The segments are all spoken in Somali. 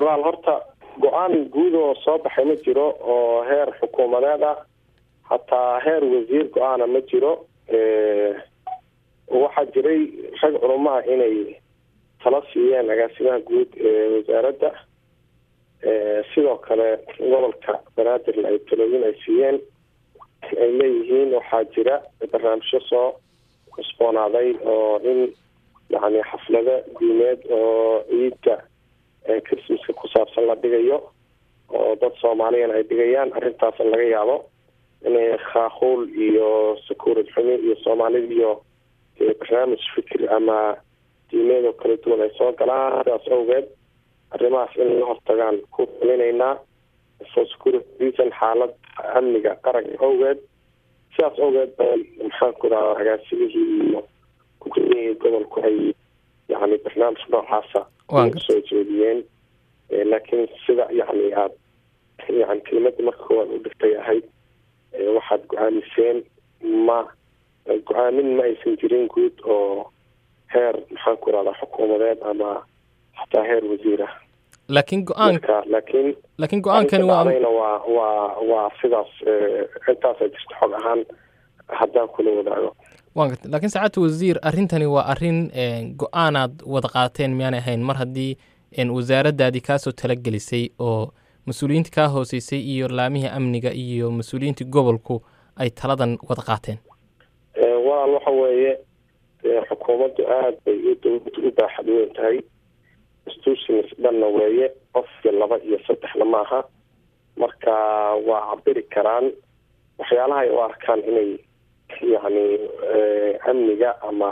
walaal horta go-aan guud oo soo baxay ma jiro oo heer xukuumadeed ah hataa heer wasiir go-aana ma jiro waxaa jiray rag culumaha inay tala siiyeen agaasimaha guud ee wasaaradda sidoo kale gobolka banaadirna ay talooyin ay siiyeen ay leeyihiin waxaa jira barnaamijyo soo cusboonaaday oo in yani xaflado diimeed oo ciidda christmaska ku saabsan la dhigayo oo dad soomaaliyana ay dhigayaan arrintaasna laga yaabo inay khaakuul iyo sakuurad xumi iyo soomaalida iyo barnaamij fikir ama diimeed oo kala duwan ay soo galaan sidaas awgeed arrimahaas in la hortagaan ku talinaynaa for security reason xaalad amniga qaranka awgeed sidaas awgeed bay maxaan ku dhaha agaasimihii iyo gudoomiyihii gobolku ay yani barnaamij noocaasa soo jeediyeen laakiin sida yani aad yani kelimadii marka koowaad u dhigtay ahayd waxaad go-aamiseen ma go-aamin ma aysan jirin guud oo heer maxaan ku rahdaa xukuumadeed ama xataa heer wasiir ah laakiin go-aanka laakiin laakiin go-aankani waa dhacdayna waa waa waa sidaas intaasa jirta xog ahaan haddaan kula wadaago waan garta laakiin saacadta wasiir arrintani waa arrin go-aanaad wada qaateen miyaanay ahayn mar haddii wasaaraddaadii kaasoo talagelisay oo mas-uuliyiinta kaa hooseysay iyo laamihii amniga iyo mas-uuliyiintii gobolku ay taladan wada qaateen walaal waxa weeye xukuumaddu aada bay dowladdu u baaxad weyn tahay institutions dhanna weeye qof iyo laba iyo saddexna maaha marka waa cabiri karaan waxyaalaha ay u arkaan inay yacni amniga ama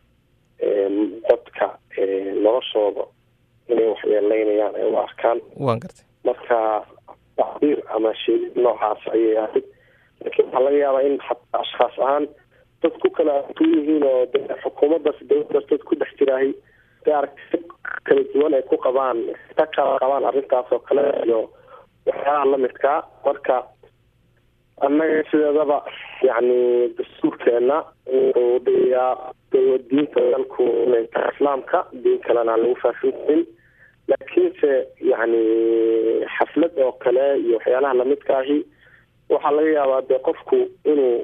dadka noloshooda inay waxyeeleynayaan ay u arkaan waan gartay marka tacbiir ama sheegid noocaas ayay ahayd laakiin waxaa laga yaabaa in hataa ashkhaas ahaan dad ku kala atu yihiin oo de xukuumaddaas dowladdaas dad ku dhex jiraahay de aragti kala duwan ay ku qabaan ka kala qabaan arrintaas oo kale iyo waxyaalaha lamidkaa marka annaga sideedaba yacni dastuurkeena wuxuu dhigayaa diinta dalku inay tahay islaamka diin kalena aan lagu faafin karin laakiinse yacni xaflad oo kale iyo waxyaalaha lamidka ahi waxaa laga yaabaa dee qofku inuu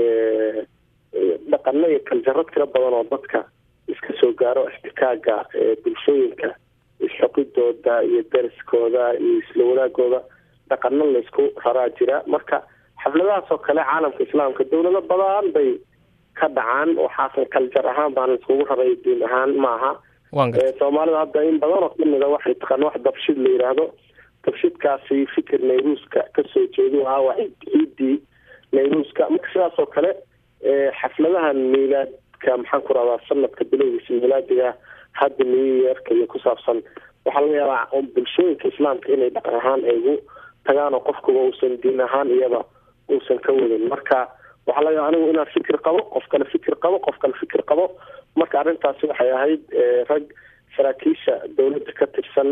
dhaqano iyo kaljaro tiro badan oo dadka iska soo gaaro ixtikaaga bulshooyinka isxoqidooda iyo dariskooda iyo isla wadaagooda dhaqano laysku raraa jira marka xafladahaas oo kale caalamka islaamka dowlado badan bay ka dhacaan waxaasan kaljar ahaan baan iskugu raray diin ahaan maaha soomaalida hadda in badan oo kamida waxay taqaana wax dabshid la yidhaahdo dabshidkaasi fikir nayruuska kasoo jeedu ahaa waa ciidii nayruuska marka sidaas oo kale xafladahan miilaadka maxaan ku rahdaa sanadka bilowgiisa miilaadiga hadda new yeerka iyo ku saabsan waxaa laga yaabaa bulshooyinka islaamka inay dhaqan ahaan ay ugu tagaan oo qofkuba uusan diin ahaan iyaba uusan ka wadin marka waxaa laga yaaba anigu inaan fikir qabo qof kale fikir qabo qof kale fikir qabo marka arrintaasi waxay ahayd rag saraakiisha dowladda ka tirsan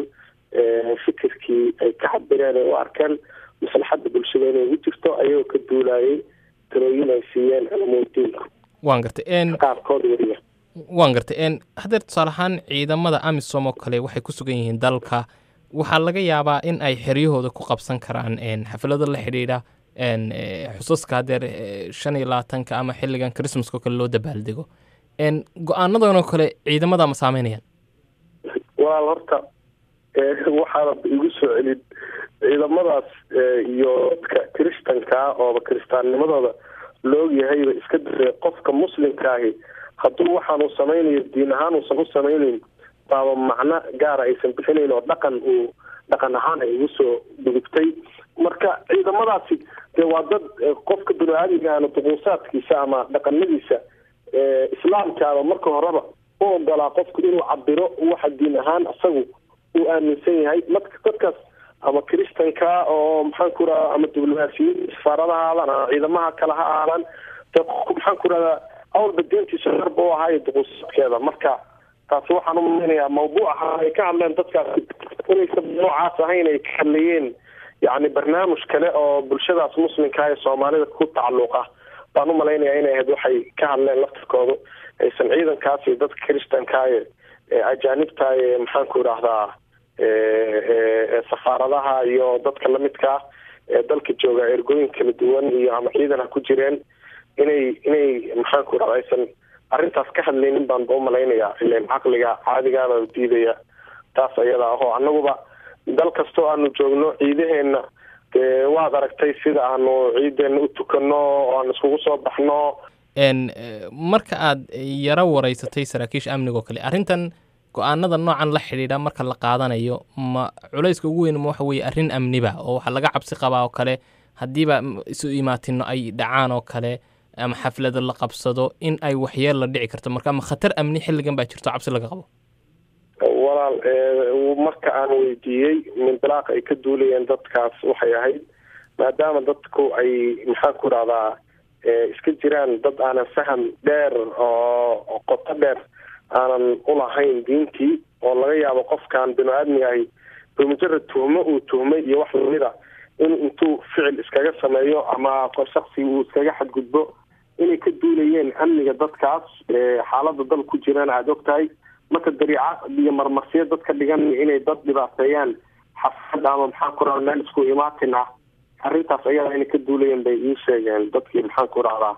fikirkii ay ka cabireen ay u arkeen maslaxadda bulshada inay ugu jirto ayagoo ka duulayay talooyin ay siiyeen culamudiinku waan gartay qaarkood weliba waan gartay haddeer tusaale ahaan ciidamada amisom oo kale waxay ku sugan yihiin dalka waxaa laga yaabaa in ay xeryahooda ku qabsan karaan xaflado la xidhiidha xusaska haddeer shan iyo labaatanka ama xilligan christmaska oo kale loo dabaaldego go-aanadan oo kale ciidamada ma saameynayaan walaal horta waxaana igu soo celin ciidamadaas iyo dadka kiristankaa ooba kiristaannimadooda la ogyahayba iska dare qofka muslimka ahi hadduu waxaanu samaynayo diin ahaan uusan u samaynayn baaba macno gaara aysan bixinayn oo dhaqan uu dhaqan ahaan ay ugu soo dhugubtay marka ciidamadaasi dee waa dad qofka bini aadmigaana duquusaadkiisa ama dhaqanadiisa islaamkaaba marka horeba u ogolaa qofku inuu cabiro waxa diin ahaan isagu uu aaminsan yahay marka dadkaas ama kristanka oo maxaan ku radaa ama diblomaasiyiin safaarada ha aadaan ama ciidamaha kale ha aadaan dee qofku maxaan ku rahdaa awalba deentiisa sharba u ahaayo duquusaadkeeda marka taasi waxaan umalaynayaa mawduuca ay ka hadleen dadkaasi inaysan noocaas ahayn ay ka hadlayeen yacni barnaamij kale oo bulshadaas muslimka ee soomaalida ku tacalluq ah baan u malaynayaa inay ahayd waxay ka hadleen laftirkoodu aysan ciidankaas iyo dadka kristanka ee ajaanibta ee maxaan ku idhaahdaa safaaradaha iyo dadka lamidkaa ee dalka jooga ergooyin kala duwan iyo ama ciidan ha ku jireen inay inay maxaanku irahda aysan arrintaas ka hadlaynin baan ba umalaynayaa ilan caqliga caadigaaba diidaya taas ayada ahoo annaguba dal kastoo aanu joogno ciidaheena dee waad aragtay sida aanu ciideena u tukano oo aan iskugu soo baxno marka aad yaro wareysatay saraakiisha amniga oo kale arrintan go-aanada noocan la xidhiidha marka la qaadanayo ma culayska ugu weyn ma waxa weeye arrin amniba oo waxaa laga cabsi qabaa oo kale haddiiba isu imaatino ay dhacaan oo kale ama xaflada la qabsado in ay waxyeel la dhici karto marka ama khatar amni xilligan baa jirto cabsi laga qabo walaal marka aan weydiiyey mindilaaqa ay ka duulayeen dadkaas waxay ahayd maadaama dadku ay maxaan ku rahdaa iska jiraan dad aanan faham dheer oo qoto dheer aanan ulahayn diintii oo laga yaabo qofkan binu aadmiga ahi bimujarad tuhmo uu tuhmay iyo wax lamida in intuu ficil iskaga sameeyo ama shaksi uu iskaga xadgudbo inay ka duulayeen amniga dadkaas xaalada dal ku jiraan aada og tahay marka dariica iyo marmarsiyo dadka dhigan inay dad dhibaateeyaan xafad ama maxaan ku rahda meel isku imaatin ah arrintaas ayadaa inay ka duulayeen bay ii sheegeen dadkii maxaan ku rahdaa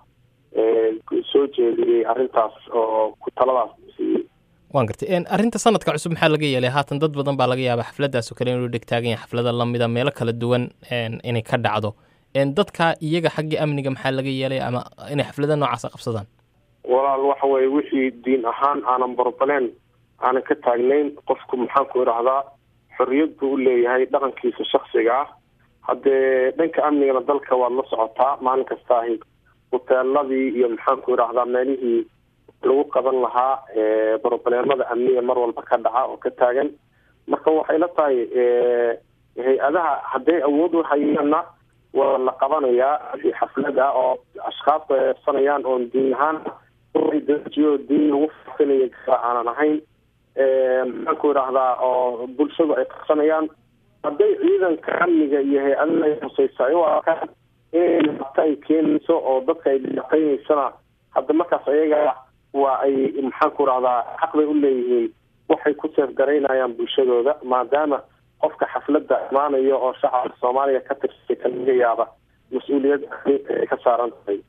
soo jeediyey arrintaas oo ku taladaas siiyey waan gartay arrinta sanadka cusub maxaa laga yeelay haatan dad badan baa laga yaaba xafladaas oo kale inuu dhegtaagan yahay xaflada lamida meelo kala duwan inay ka dhacdo dadka iyaga xaggii amniga maxaa laga yeelay ama inay xaflada noocaasa qabsadaan walaal waxa weye wixii diin ahaan aanan borbaleen aanan ka taagnayn qofku maxaan ku idhahdaa xorriyad buu u leeyahay dhaqankiisa shaksiga ah haddee dhanka amnigana dalka waad la socotaa maalin kasta ahi huteeladii iyo maxaan ku idhahdaa meelihii lagu qaban lahaa brobleemada amniga mar walba ka dhaca oo ka taagan marka waxay la tahay hay-adaha hadday awood uhayaanna waa la qabanayaa xaflad ah oo ashkaas ay eebsanayaan oon diin ahaan dajiyo diin lagu faafinayo gaa aanan ahayn maxaan ku idhahdaa oo bulshadu ay qabsanayaan hadday ciidanka amniga iyo hay-adaha hoseysa ay u arkaan inay dhibaato ay keenayso oo dadka ay dhibaateyneysana hadda markaas ayaga waa ay maxaan ku rahdaa xaq bay u leeyihiin waxay ku seefgaraynayaan bulshadooda maadaama qofka xafladda imaanayo oo shacabka soomaaliya ka tirsay ka laga yaaba mas-uuliyad ay ka saaran tahay